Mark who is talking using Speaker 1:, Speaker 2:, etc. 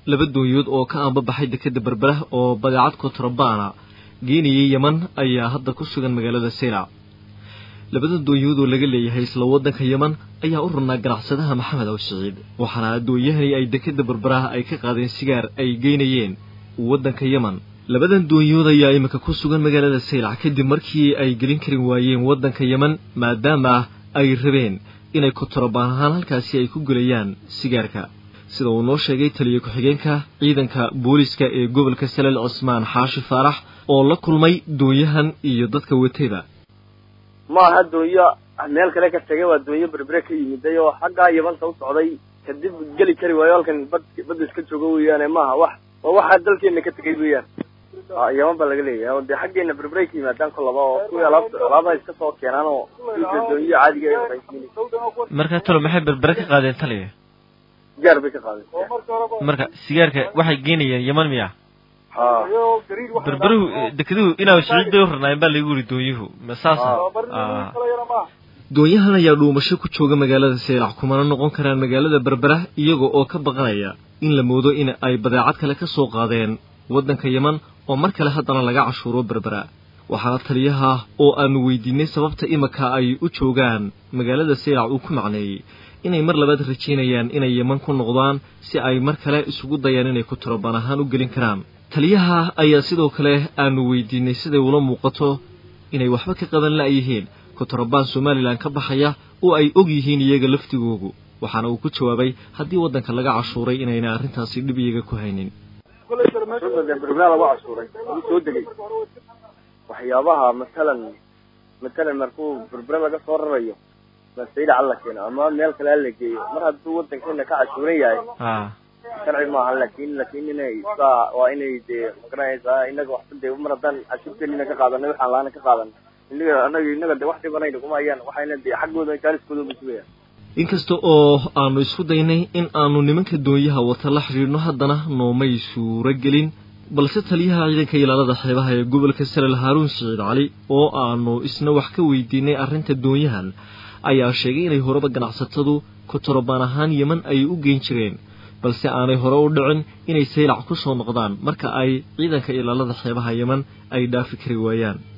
Speaker 1: laba doonyood oo ka aanbabaxay dekeda berbera oo badeecad kontrabana geenayay yeman ayaa hadda ku sugan magaalada seylac labada doonyood oo laga leeyahay isla waddanka yeman ayaa u rurnaa ganacsadaha maxamed aw siciid waxaana doonyahani ay dekeda berberaha ay ka qaadeen sigaar ay geynayeen waddanka yeman labadan doonyood ayaa iminka ku sugan magaalada saylac kadib markii ay gelin karin waayeen waddanka yeman maadaama ay rabeen inay kontarabaan ahaan halkaasi ay ku gelayaan sigaarka sida uu noo sheegay taliya ku-xigeenka ciidanka booliska ee gobolka salel cusmaan xaashi faarax oo la kulmay doonyahan iyo dadka watayba
Speaker 2: maaha doonyo meel kale ka tegay waa doonyo berbere ka yimiday oo xaggaa yamanta u socday kadib geli kari waayo halkan bad badda iska joogo weeyaane maaha wax waa waxaa dalkeena ka tegay weeyaan yaman baa laga leeyahay oo dee xaggeena berberay ka yimaadaan kolaba oo kuwii alaabta alaabaha iska soo keenaan oo duuka doonyo caadiga ay qaysiinay
Speaker 1: marka talo maxay berbere ka qaadeen taliya
Speaker 2: sigaar bay ka qaadeen
Speaker 1: marka sigaarka waxay geenayeen yeman miya
Speaker 2: ha
Speaker 1: berberuhu dekeduhu inaa siciid bay u rarnaayeen baa lagu yiri doonyuhu ma saasa doonyahan ayaa dhuumasho ku jooga magaalada seylac kumana noqon karaan magaalada berbera iyaga oo ka baqanaya in la moodo in ay badeecad kale ka soo qaadeen waddanka yeman oo mar kale haddana laga cashuuro berbera waxaana taliyaha oo aanu weydiinay sababta imika ay u joogaan magaalada seylac uu ku macneeyey inay mar labaad rajaynayaan inay yeman ku noqdaan si ay mar kale isugu dayaan inay kuturabaan ahaan u gelin karaan taliyaha ayaa sidoo kale aanu weydiinay siday ula muuqato inay waxba ka qaban la'yihiin kuturabaan somalilan ka baxaya oo ay og yihiin iyaga laftigoogu waxaana uu ku jawaabay haddii waddanka laga cashuuray inayna arrintaasi dhib iyaga ku haynin
Speaker 2: berbera lagu cashuuray lagu soo degay waxyaabaha matalan matalan markuu berbere laga soo rarayo masayda alla keeno ama meel kale hala geeyo mar hadduu waddankeena ka cashuuran yahay sharci maaha lakin lakin inay saa waa inay dee magaranaysaa inaga waxba dee mar haddaan cashuurteenina ka qaadanay waxaan laana ka qaadan inaga anaga inaga de wax dhibanayna kuma hayaan waxayna dee xaggooda jaaliskooda ba sugayaan
Speaker 1: inkasta oo aanu isku daynay in aanu nimanka doonyaha wata la xidhiidhno haddana noomay suuro gelin balse taliyaha ciidanka ilaalada xeebaha ee gobolka salel haaruun siciid cali oo aanu isna wax ka weydiinay arrinta doonyahan ayaa sheegay inay horeba ganacsatadu kotorobaan ahaan yeman ay u geyn jireen balse aanay hore u dhicin inay saylac ku soo noqdaan marka ay ciidanka ilaalada xeebaha yeman ay dhaafi kari waayaan